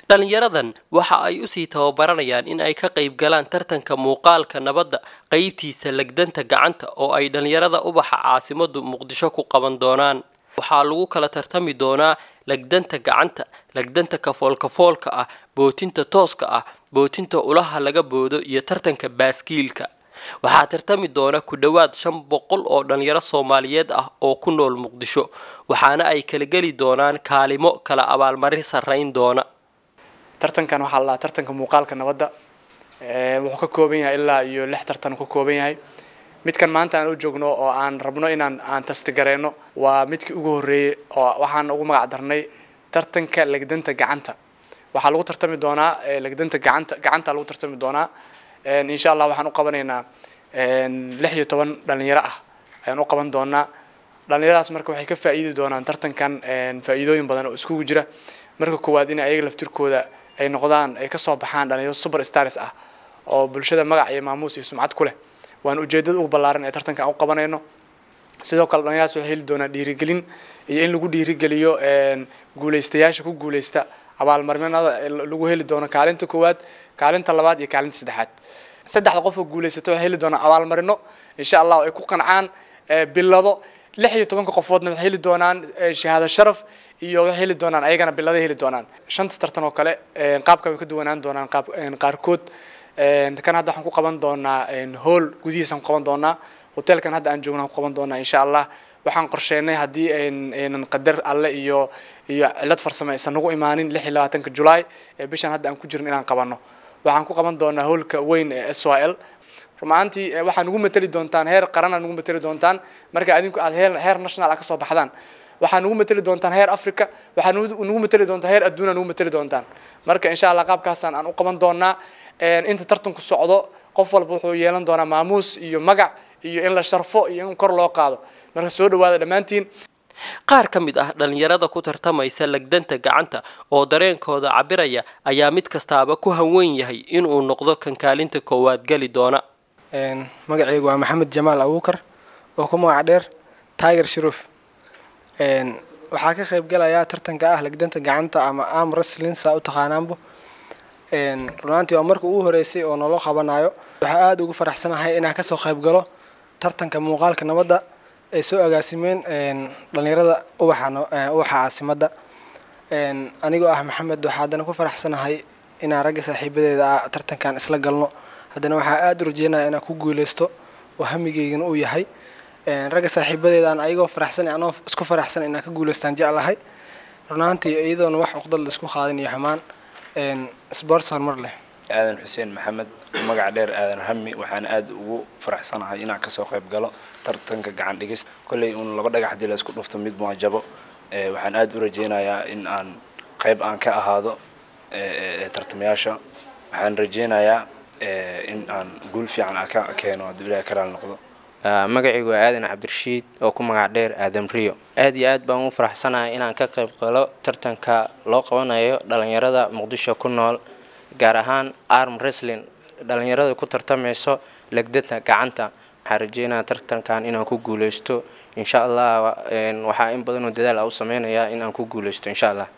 dhalinyaradan waxa ay usii tababaranayaan in ay ka qayb galaan tartanka muuqaalka nabadda qeybtiisa legdanta gacanta oo ay dhalinyarada ubaxa caasimadu muqdisho ku qaban doonaan waxaa lagu kala tartami doonaa legdanta gacanta legdanta kafoolkafoolka ah bootinta tooska ah bootinta ulaha laga boodo iyo tartanka baaskiilka waxaa tartami doona ku dhowaad shan boqol oo dhalinyaro soomaaliyeed ah oo ku nool muqdisho waxaana ay kala geli doonaan kaalimo kala abaalmarin sarreyn doona tartankan waxaa la dhahaa tartanka muuqaalka nabadda wuxuu ka kooban yahay ilaa iyo lix tartan uu ka kooban yahay midkan maanta aan u joogno oo aan rabno inaan aan tastigareyno waa midkii ugu horreeyey oo waxaan ugu magac darnay tartanka legdanta gacanta waxaa lagu tartami doonaa legdanta gacanta gacanta lagu tartami doonaa insha allah waxaan u qabanaynaa lix iyo toban dhalinyaro ah ayaan u qaban doonaa dhalinyaradaas marka waxay ka faa'iidi doonaan tartankan faa'iidooyin badan oo iskugu jira marka koowaad in ayaga laftirkooda ay noqdaan ay kasoo baxaan dhalinyaro super stars ah oo bulshada magac iyo maamuus iyo sumcad ku leh waan ujeedada ugu ballaaran ee tartanka aan u qabanayno sidoo kale dhalinyaradaas waxay heli doonaan dhiirigelin iyo in lagu dhiirigeliyo guuleystayaasha ku guuleysta abaalmarinada lagu heli doono kaalinta koowaad kaalinta labaad iyo kaalinta saddexaad saddexda qof oo guuleysata waxay heli doonaan abaalmarino insha allah ay ku qancaan bilado lix iyo tobanka qofoodna waxay heli doonaan shahaado sharaf iyo waxay heli doonaan ayagana biladay heli doonaan shanta tartan oo kale qaabka way ka duwanaan doonaan qaab qaarkood kan hadda waxaan ku qaban doonaa hool gudihiisaan ku qaban doonaa hotelkan hadda aan joogno aan ku qaban doonaa insha allah waxaan qorsheynay haddii aynan qadar alle iyo iyo cilad farsamo aysan nagu imaanin lix iyo labaatanka julaay ee bishan hadda aan ku jirin inaan qabanno waxaan ku qaban doonaa hoolka weyn ee s y l rumaantii waxaa nagu mateli doontaan heer qarana nagu mateli doontaan marka adinku aad heer heer national ah kasoo baxdaan waxaa nagu mateli doontaan heer africa waxaa nagu mateli doontaa heer adduuna nagu mateli doontaan marka insha allah qaabkaasaan aan u qaban doonaa inta tartanku socdo qof walba wuxuu yeelan doonaa maamuus iyo magac iyo in la sharfo iyo in kor loo qaado marka soo dhawaada dhammaantiin qaar ka mid ah dhalinyarada ku tartamaysa legdanta gacanta oo dareenkooda cabiraya ayaa mid kastaaba ku hanweyn yahay inuu noqdo kan kaalinta koowaad geli doona magacaygu waa maxamed jamaal abuukar oo ku magac dheer tiger shuruuf waxaa ka qayb galayaa tartanka ah legdanta gacanta ama am wrestlinsa u taqaanaanbo runaantii waa marka ugu horeysay oo naloo qabanayo waxaa aada ugu faraxsanahay inaan kasoo qayb galo tartanka muuqaalka nabadda ay soo agaasimeen dhalinyarada ubaxa ubaxa caasimadda anigoo ah maxamed waxaa haddana ku faraxsanahay inaan ragga saaxiibadeeda ah tartankan isla galno haddana waxaa aada u rajeynaya inaan ku guuleysto oo hamigeygana uu yahay ragga saaxiibadeedaan ayagoo faraxsan anoo isku faraxsan inaan ka guuleystaan jeclahay runaantii iyadoona wax uqdal la isku qaadin iyo xumaan sports horumar leh aadan xuseen maxamed magac dheer aadan hami waxaan aada ugu faraxsanahay inaan kasoo qayb galo tartanka gacan dhigista kolley uun laba dhagax hadii la isku dhufto mid maa jabo waxaan aada u rajeynayaa in aan qayb aan ka ahaado tartamayaasha waxaan rajeynayaa in aan guul fiican a ka keeno hadduu ilahay karaal noqdo magacaygu waa aadan cabdirashiid oo ku magac dheer aadam rio aad iyo aad baan u faraxsanahay inaan ka qayb galo tartanka loo qabanayo dhalinyarada muqdisho ku nool gaar ahaan arm wrestling dhalinyarada ku tartamayso legdada gacanta waxaan rajeynaya tartankan inaan ku guuleysto insha allah waxaa in badanoo dadaal a u sameynayaa in aan ku guuleysto insha allah